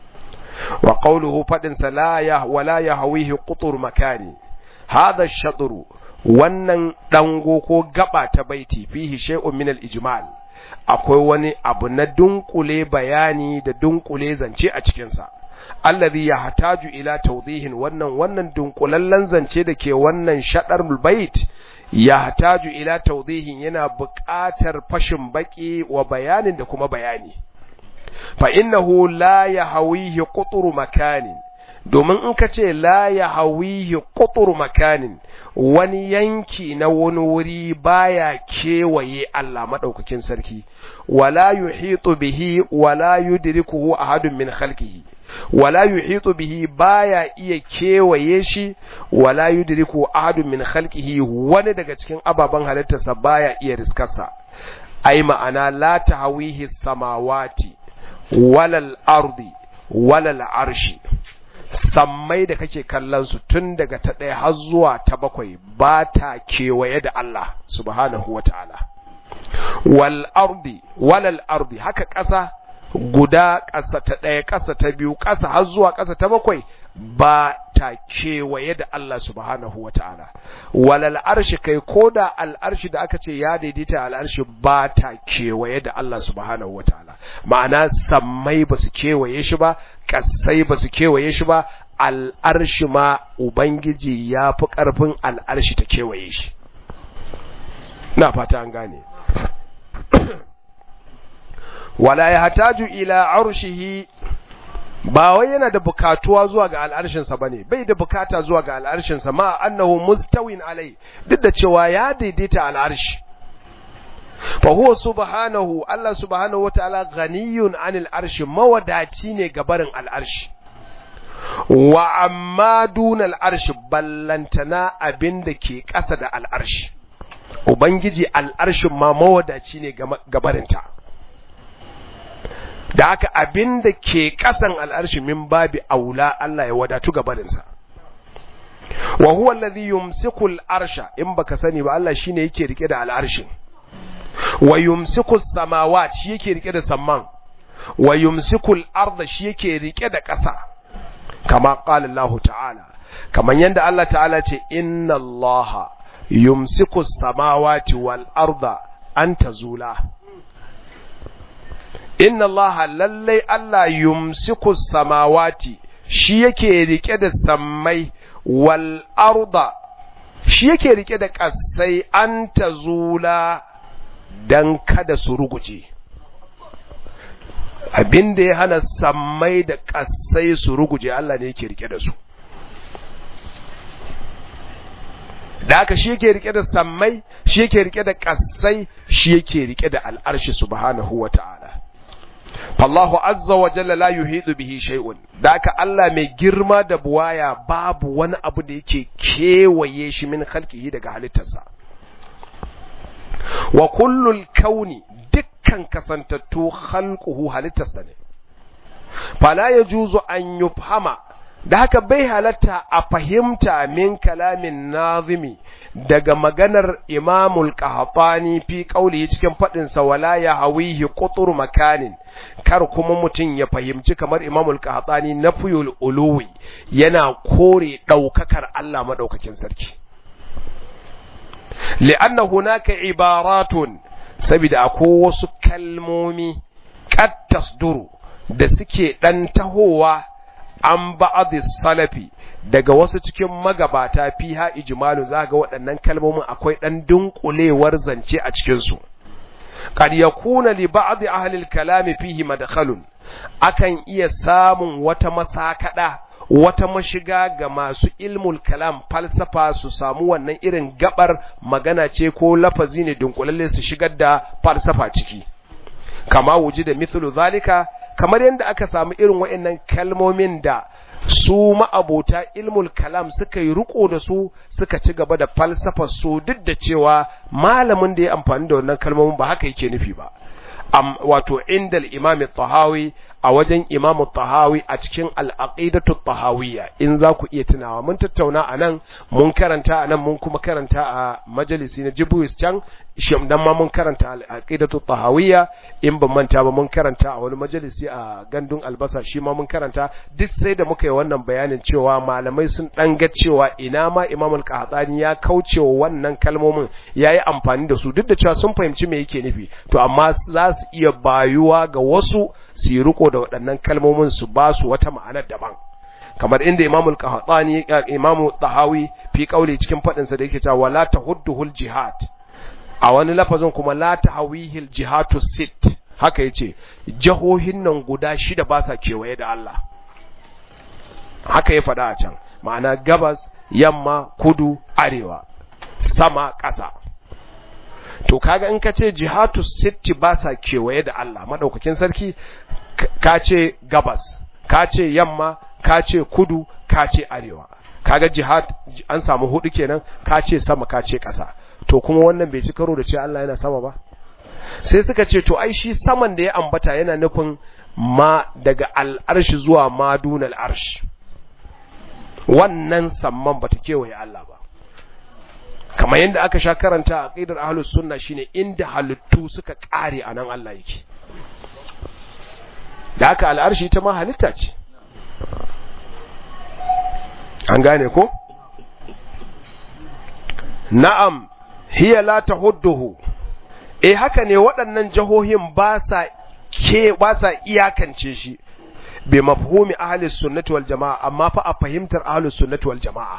wa qawluhu fadin sa la ya wala yahwihi qutur makani hadha ash-shatru wannan dango ko gaba ta baiti fihi shay'un min al-ijmal akwai wani abu na dunkule bayani da dunkule zance a cikinsa allazi ya hataju ila tawdihin wannan wannan dunkulallen zance da ke wannan shadar bait ya hataju ila tawdihin yana buƙatar fashin baki wa bayanin da kuma bayani fa innahu la yahwihi qutru makanin domin in ka ce la ya hawihi ƙutur makanin wani yanki na wani wuri baya kewaye Allah maɗaukakin sarki wala yuhitu bihi wala yudrikuhu ahadun min khalqihi wala yuhitu bihi baya iya kewaye shi wala yudriku ahadun min khalqihi wani daga cikin ababen halittarsa baya iya riskarsa ai ma'ana la tahawihi samawati walal ardi walal arshi sammai da kake kallon su tun daga ta ɗaya har zuwa ta bakwai ba ta kewaye da Allah subhanahu wa ta'ala. Wal ardi, walal ardi, haka ƙasa guda ƙasa ta ɗaya ƙasa ta biyu ƙasa har zuwa ƙasa ta bakwai ba ta kewaye da Allah subhanahu wa ta'ala. Walal arshi kai ko da al'arshi da aka ce ya daidaita al'arshi ba ta kewaye da Allah subhanahu wa ta'ala. Ma'ana sammai ba su kewaye shi ba, ƙasai ba su kewaye shi ba, al'arshi ma Ubangiji ya fi ƙarfin al'arshi ta kewaye shi. Na fata an gane. Wala ya hataju ila arshihi ba wai yana da bukatuwa zuwa ga al'arshinsa bane bai da bukata zuwa ga al'arshinsa ma annahu mustawin alai duk da cewa ya daidaita al'arshi fa huwa subhanahu Allah subhanahu wataala ghaniyun anil arshi mawadaci ne ga barin al'arshi wa amma dunal arshi ballantana abinda ke ƙasa da al'arshi ubangiji al'arshin ma mawadaci ne ga barinta da haka abin da ke ƙasan al'arshi min babi aula Allah ya wadatu gabarinsa. Wa huwa alladhi yumsiku al'arsha in baka sani ba Allah shine yake rike da al'arshin. Wa yumsiku samawat shi yake rike da samman. Wa yumsiku al'arda shi yake rike da ƙasa. Kama qala Allah ta'ala. Kaman yanda Allah ta'ala ce inna Allah yumsiku samawati wal arda an tazula. inna Allah lallai Allah yumsiku samawati shi yake rike da sammai wal arda shi yake rike da kasai an tazula dan kada su ruguje abin da ya hana sammai da kasai su ruguje Allah ne yake rike da su da haka shi yake rike da sammai shi yake rike da kasai shi yake rike da al'arshi subhanahu wa ta'ala fallahu azza wa jalla la yuhidu bihi shay'un da haka Allah mai girma da buwaya babu wani abu da yake kewaye shi min khalqihi daga halittarsa wa kullul kauni dukkan kasantattu khalquhu halittarsa ne fala yajuzu an yufhama da haka bai halatta a fahimta min kalamin nazimi daga maganar imamul qahtani fi qawlihi cikin fadin sa wala ya hawihi qutur makanin kar kuma mutum ya fahimci kamar imamul qahtani nafyul uluwi yana kore daukakar Allah madaukakin sarki li'anna hunaka ibaratun saboda akwai wasu kalmomi qad tasduru da suke dan tahowa an ba'adhi salafi daga wasu cikin magabata fiha ijmalu za ga waɗannan kalmomin akwai ɗan dunkulewar zance a cikin su qad yakuna li ba'd ahli al-kalam fihi madkhalun akan iya samun wata masakada wata mashiga ga masu ilmul kalam falsafa su samu wannan irin gabar magana ce ko lafazi ne dunkulalle su shigar da falsafa ciki kama wuji da mithlu zalika kamar yadda aka samu irin waɗannan kalmomin da su ma'abota ilmul kalam suka yi riko da su suka ci gaba da falsafa su duk da cewa malamin da ya amfani da wannan kalmomin ba haka yake nufi ba am wato indal imam tahawi a wajen imam tahawi a cikin al-aqidatu tahawiyya in za ku iya tunawa mun tattauna anan mun karanta anan mun kuma karanta a majalisi na Jibuis can shim dan ma mun karanta al-aqidatu tahawiyya in ban manta ba mun karanta a wani majalisi a gandun albasa shi ma mun karanta duk sai da muka yi wannan bayanin cewa malamai sun dan ga cewa ina ma imam al-qahtani ya kaucewa wannan kalmomin yayi amfani da su duk da cewa sun fahimci me yake nufi to amma za su iya bayuwa ga wasu su yi riko da waɗannan kalmomin su ba su wata ma'anar daban kamar inda Imam al-Qahtani Imam Tahawi fi kauli cikin fadin sa da yake cewa wala tahudduhul jihad a wani lafazin kuma la tahawihil jihatu sit haka yace jahohin nan guda shida ba sa kewaye da Allah haka ya faɗa a can ma'ana gabas yamma kudu arewa sama ƙasa to kaga in ka ce jihatu sitti ba sa kewaye da Allah madaukakin sarki ka ce gabas ka ce yamma ka ce kudu ka ce arewa kaga jihad an samu hudu kenan ka ce sama ka ce ƙasa to kuma wannan bai ci karo da ce Allah yana sama ba sai suka ce to ai shi saman da ya ambata yana nufin ma daga al'arshi zuwa madun al'arshi wannan samman bata kewaye Allah ba kamar yadda aka sha karanta a ƙidar ahlus sunna shine inda halittu suka ƙare a nan Allah yake da aka al'arshi ta ma halitta ce an gane ko na'am hiya la tahudduhu eh haka ne waɗannan jahohin ba sa ke ba sa iyakance shi bi mafhumi ahli sunnati wal jamaa amma fa a fahimtar ahli sunnati wal jamaa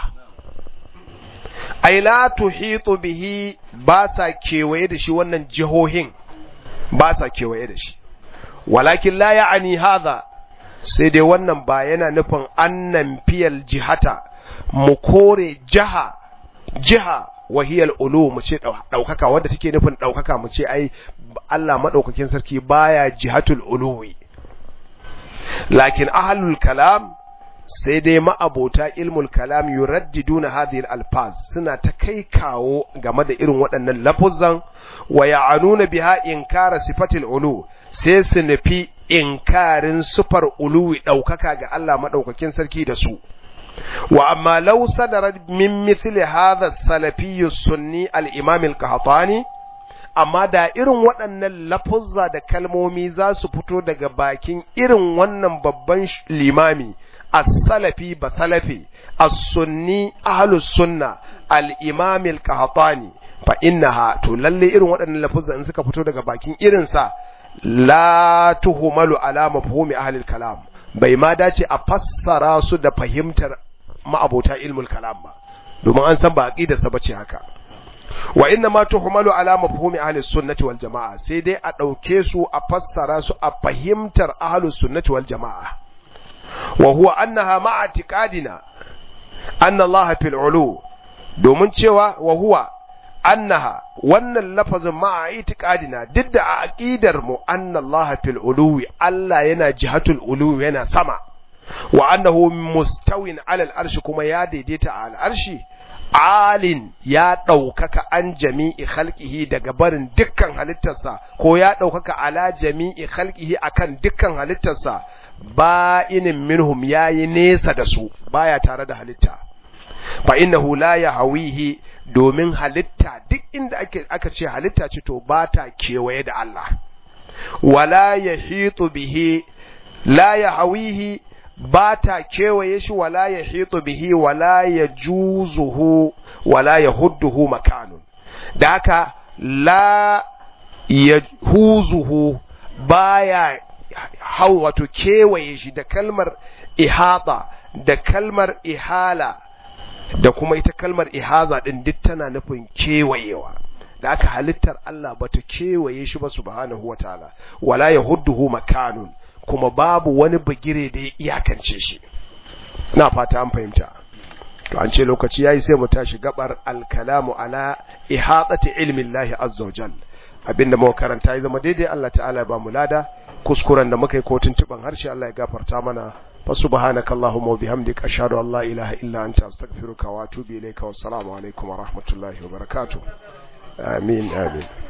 ai la tuhitu bihi ba sa kewaye da shi wannan jihohin ba sa kewaye da shi walakin la ya'ani hadha sai dai wannan ba yana nufin annan fiyal jihata mu kore jiha jiha wahiyal ulu mu ce daukaka wanda take nufin daukaka mu ce ai Allah madaukakin sarki baya jihatul uluwi lakin ahlul kalam sai dai ma'abota ilmul kalam yuraddiduna hadhihi al-alfaz suna ta kai kawo game da irin waɗannan lafuzan wa ya'anuna biha inkara sifatil ulu sai su nufi inkarin sufar uluwi ɗaukaka ga Allah maɗaukakin sarki da su wa amma law sadara min mithli hadha salafiyyu sunni al-imam al-qahtani amma da irin waɗannan lafuzza da kalmomi za su fito daga bakin irin wannan babban limami as-salafi ba salafi as-sunni ahlus sunna al-imam al-qahtani fa innaha to lalle irin waɗannan lafuzza in suka fito daga bakin irinsa la tuhumalu ala mafhumi ahli kalam bai ma dace a fassara su da fahimtar ma'abota ilmul kalam ba domin an san ba aqidar sa bace haka wa inna ma tuhumalu ala mafhumi ahli sunnati wal jamaa sai dai a dauke su a fassara su a fahimtar ahli sunnati wal jamaa wa huwa annaha ma'a tiqadina anna Allah fil ulu domin cewa wa huwa annaha wannan lafazin ma'a itiqadina duk da a aqidar mu anna Allah fil uluwi Allah yana jihatul uluwi yana sama wa annahu mustawin ala al-arshi kuma ya daidaita a al-arshi alin ya ɗaukaka an jami'i khalqihi daga barin dukkan halittarsa ko ya ɗaukaka ala jami'i khalqihi akan dukkan halittarsa ba'inin minhum yayi nesa da su baya tare da halitta fa innahu la yahwihi domin halitta duk inda ake aka ce halitta ce to ba ta kewaye da Allah wala yahitu bihi la yahwihi ba ta kewaye shi wala yahitu bihi wala yajuzuhu wala yahudduhu makanun da haka la yahuzuhu baya hau wato kewaye shi da kalmar ihata da kalmar ihala da kuma ita kalmar ihaza din duk tana nufin kewayewa da aka halittar Allah bata kewaye shi ba subhanahu wataala wala yahudduhu makanun kuma babu wani bagire da ya iyakance shi na fata an fahimta to an ce lokaci yayi sai mu tashi gabar alkalamu ala ihatati ilmi Allah azza wajal abinda muka karanta ya zama daidai Allah ta'ala ya ba mu lada kuskuren da muka yi ko tuntuban harshe Allah ya gafarta mana fa subhanakallahumma wa bihamdika ashhadu an la ilaha illa anta astaghfiruka wa atubu ilayka wassalamu alaikum wa rahmatullahi wa barakatuh amin amin